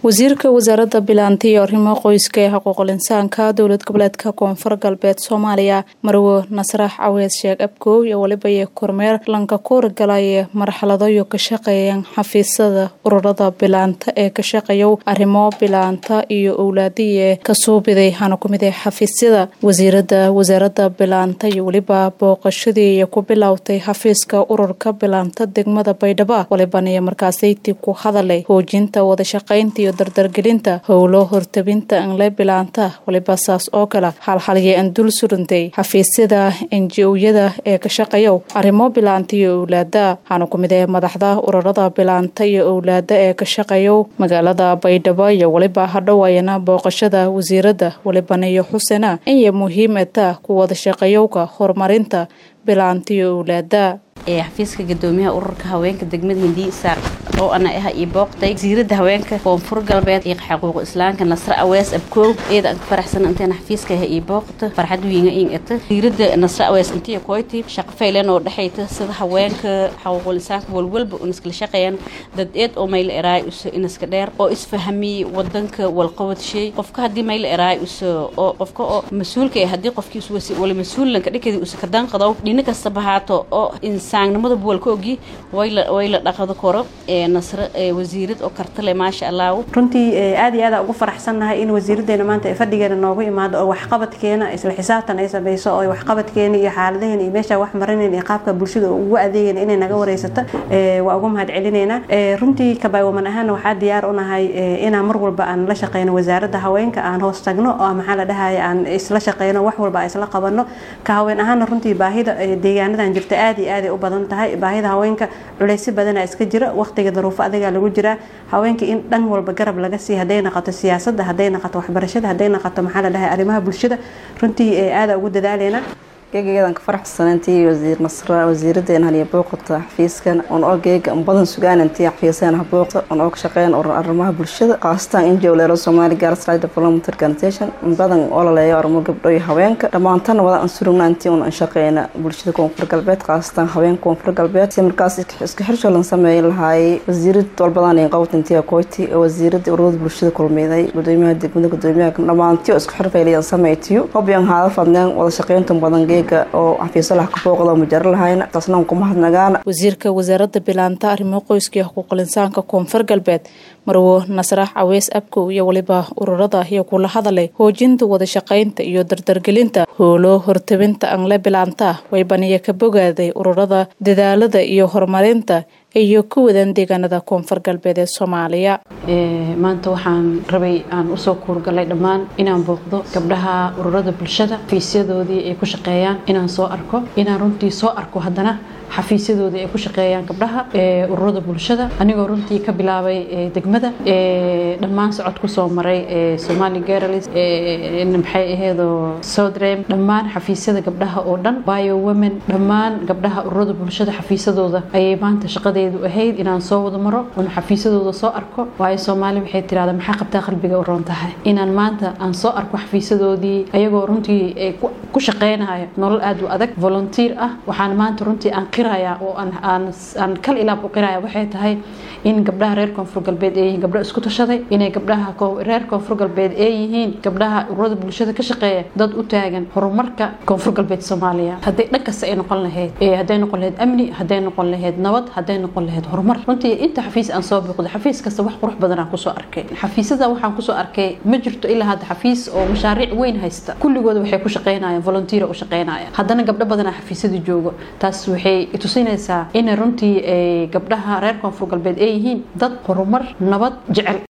wasiirka wasaaradda bilaanta iyo arrimo qoyska ee xuquuqul insaanka dowlad goboleedka koonfur galbeed soomaaliya marwo nasrax caweed sheeg abkoow iyo weliba iyo kormeer lanka kuurigalaye marxaladayo ka shaqeeyaan xafiisyada ururada bilaanta ee ka shaqeeyow arrimo bilaanta iyo owlaadiye ka suubiday hana ku mid ee xafiisyada wasiirada wasaaradda bilaanta iyo weliba booqashadii iyo ku bilowtay xafiiska ururka bilaanta degmada baydhabo walibaniyo markaasayti ku hadalay hoojinta wadashaqaynta iyo dardargelinta howlo hortabinta anle bilaanta waliba saas oo kale halhalye an dul surantay xafiisyada enji-oyada ee ka shaqeeyow arrimo bilaanta iyo owlaada waxaana ku mid ee madaxda ururada bilaanta iyo owlaada ee ka shaqeeyow magaalada baydhabo iyo weliba hadhowayana booqashada wasiirada walibaniyo xusena inya muhiimata ku wada shaqeeyowka horumarinta bilaanta iyo owlaada ee xafiiska gadoomiyaha ururka haweenka degmada hindiya saar oo ana ah ii booqday wasiirada haweenka koonfur galbeed iyo xaquuq islaamka nasre awees abkoow eeda aan faraxsan intaan xafiiska ah ii booqta farxad wiinga in ata wasiirada nasre awees intii koyti shaqo faylan oo dhaxayta sida haweenka xaquuqul insaanka walwalba un iskala shaqeeyaan dad eed oo mayla eraay uso inaska dheer oo isfahamiy wadanka walqabad shay qofka haddii mayla eraay uso oo qofka oo mas-uulka eh haddii qofkiis wasi wala mas-uulanka dhikadi usa ka danqadow dhina kasta bahaato oo insaannimada buwalka ogi way la dhaqado koro ee nasre wasiirad oo kartale maasha allah runtii aad iyo aad ugu faraxsannahay in wasiiradeena maanta ee fadhigeena noogu imaado oo waxqabadkeena isla xisaabtan ay samayso oo waxqabadkeena iyo xaaladaheena iyo meesha wax marinayn iyo qaabka bulshada ugu adeegayna inay naga wareysato waa ugu mahad celinaynaa runtii kabaywaman ahaana waxaa diyaar u nahay inaan mar walba aan la shaqeyno wasaaradda haweenka aan hoos tagno oo maxaa la dhahaya aan isla shaqeyno wax walba aan isla qabano ka haween ahaana runtii baahida deegaanadan jirta aad iyo aad ay u badan tahay baahida haweenka culeysyo badana iska jira waqtiga daruufo adigaa lagu jiraa haweenka in dhan walba garab laga siiy hadday naqato siyaasadda hadday naqato waxbarashada hadday naqato maxaa la dhahay arrimaha bulshada runtii aada ugu dadaaleyna geegayadan ka faraxsanantii wasiir nasra wasiiradeena haliya booqata xafiiskan on oo geega badan sugaanantii xafiiseen ha booqta on oo ka shaqeyn urur arrimaha bulshada khaasatan injo leero Somali Girls Rights Development Organization badan oo la leeyahay arrimo gabdho iyo haweenka dhamaantan wada aan surugnaantii on aan shaqeyna bulshada koonfur galbeed khaasatan haweenka koonfur galbeed si markaas iska xirshoo lan sameeyay lahaay wasiirad walbadan ee qowtantii kooti wasiirada ururada bulshada kulmeeday gudoomiyaha degmada gudoomiyaha dhamaantii oo isku xirfaylayan sameeytiyo hobyan haada fadnaan wada shaqeyntan badan oo xafiisalaha ka booqda mujaro lahayna taasna kuma hadnagaana wasiirka wasaaradda bilaanta arrimo qoyska iyo xuquuqul insaanka koonfur galbeed marwo nasrax caweys abkow iyo weliba ururada iyo kula hadalay hoojinta wada shaqaynta iyo dardargelinta hoolo hortabinta angle bilaanta waybaniya ka bogaaday ururada dadaalada iyo horumarinta iyo ku wadan deegaanada koonfur galbeed ee soomaaliya maanta waxaan rabay aan usoo kuurgalay dhammaan inaan booqdo gabdhaha ururada bulshada xafiisyadoodii ay ku shaqeeyaan inaan soo arko inaan runtii soo arko haddana xafiisyadoodii ay ku shaqeeyaan gabdhaha ururada bulshada anigoo runtii ka bilaabay degmada dhammaan socod kusoo maray somali girls maxay aheedoo sodrem dhammaan xafiisyada gabdhaha oo dhan bio women dhammaan gabdhaha ururada bulshada xafiisyadooda ayay maanta shaqada ahayd inaan soo wada maro oon xafiisyadooda soo arko waayo soomaali waxay tirahdaa maxaa qabtaa qalbiga u roon tahay inaan maanta aan soo arko xafiisyadoodii ayagoo runtii ku shaqeynayo nolol aad u adag volunteer ah waxaan maanta runtii aan qiraya oo aan kal ilaab u qiraya waxay tahay in gabdhaha reer koonfur galbeed ee yihiin gabdho isku tashaday inay gabdhaha reer koonfur galbeed ee yihiin gabdhaha ururada bulshada ka shaqeeya dad u taagan horumarka koonfur galbeed soomaaliya hadday dhan kasta ay noqon lahayd hadday noqon lahayd amni hadday noqon lahayd nabad hadday noqon lahayd horumar runtii inta xafiis aan soo booqdo xafiis kasta wax qurux badan aan kusoo arkay xafiisyada waxaan kusoo arkay ma jirto ilaa hadda xafiis oo mashaariic weyn haysta kulligooda waxay ku shaqeynayaan volunteer u shaqeynaya haddana gabdho badanaa xafiisyada joogo taas waxay tusinaysaa inay runtii gabdhaha reer koonfur galbeed ay yihiin dad horumar nabad jecel